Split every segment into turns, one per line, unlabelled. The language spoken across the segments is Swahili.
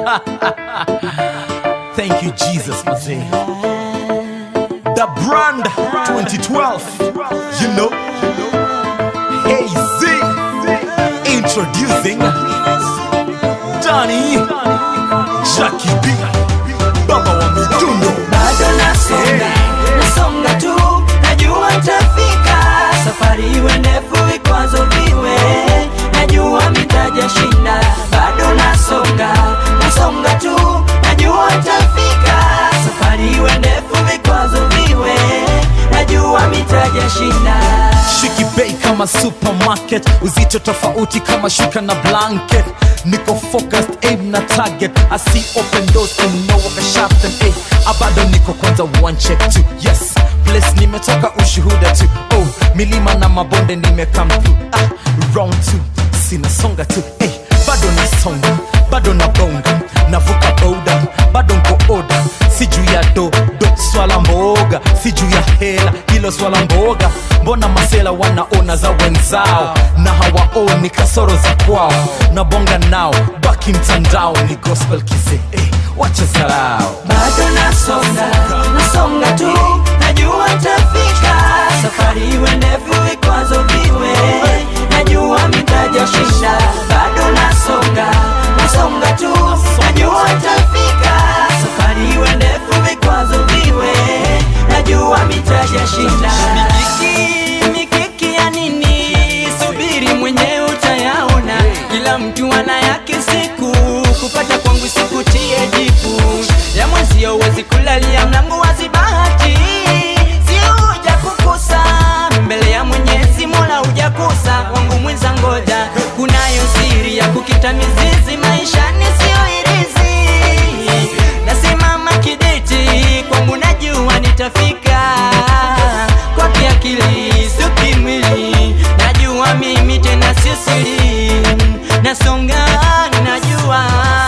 Thank you, Jesus, mazee. The brand 2012. You know. Hey Z. Introducing Johnny Jackie B. Baba wa midundo.
bado nasonga nasonga tu najua tafika safari iwe ndefu vikwazo viwe najua mitaja shinda bado nasonga nasonga tu najua tafika safari iwe ndefu vikwazo viwe najua mitaja shinda
Shiki bei kama supermarket, uzito tofauti kama shuka na blanket. Niko focused, aim na target. I see open doors and no waka shaft and eh. Abado niko kwanza one check two. Yes, place nimetoka ushuhuda tu. Oh, milima na mabonde nime come through. Ah, round two, sina songa tu. Eh, bado nasonga, bado na bonga, navuka boda, bado nko oda. Si juu ya do, do swala mboga, si juu ya hela, hilo swala mboga. Mbona masela wanaona za wenzao na hawaoni kasoro za kwao, na bonga nao baki mtandao, ni gospel kise eh, wacha zarao
bado nasonga nasonga tu najua tafika safari iwe ndefu vikwazo viwe najua mitaja shinda bado nasonga nasonga tu najua tafika safari iwe ndefu vikwazo viwe najua mitaja shinda mikiki mikiki ya nini subiri mwenyewe utayaona kila mtu ana yake siku kupata kwangu sikutie jipu ya mwenzio uwezi kulalia mlango wazi bahati sio huja kukosa mbele ya mwenyezi mola hujakosa wangu mwenza ngoja kunayo siri ya kukita mizizi maishani sio irizi nasimama kidete kwangu najua nitafika kwa kiakili sio kimwili najua mimi tena sio siri nasonga najua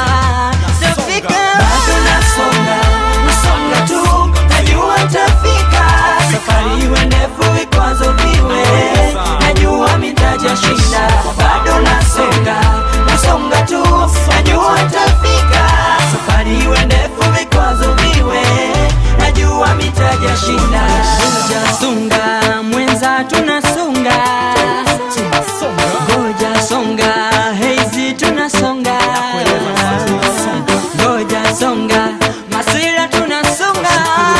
tafika bado nasonga nasonga tu najua tafika safari iwe ndefu vikwazo viwe najua mitaja shinda bado nasonga nasonga tu najua tafika safari iwe ndefu vikwazo viwe najua mitaja shinda sunga mwenza tunasonga ngoja songa heizi tunasonga ngoja songa masira tunasonga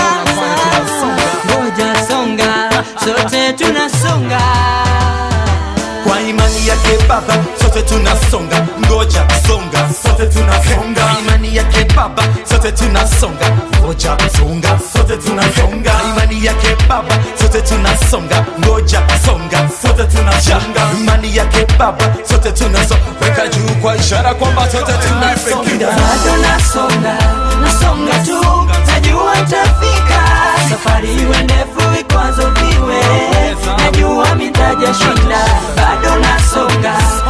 ngoja songa sote tunasonga
kwa imani yake baba sote tunasonga ngoja songa sote tunasonga kwa imani yake baba sote tunasonga ngoja songa sote tunasonga kwa imani yake baba sote tunasonga ngoja songa sote tunasonga imani yake baba sote tunasonga weka juu kwa ishara kwamba sote tunasonga
bado nasonga nasonga tu najua tafika safari iwe ndefu vikwazo viwe najua mitaja shinda bado nasonga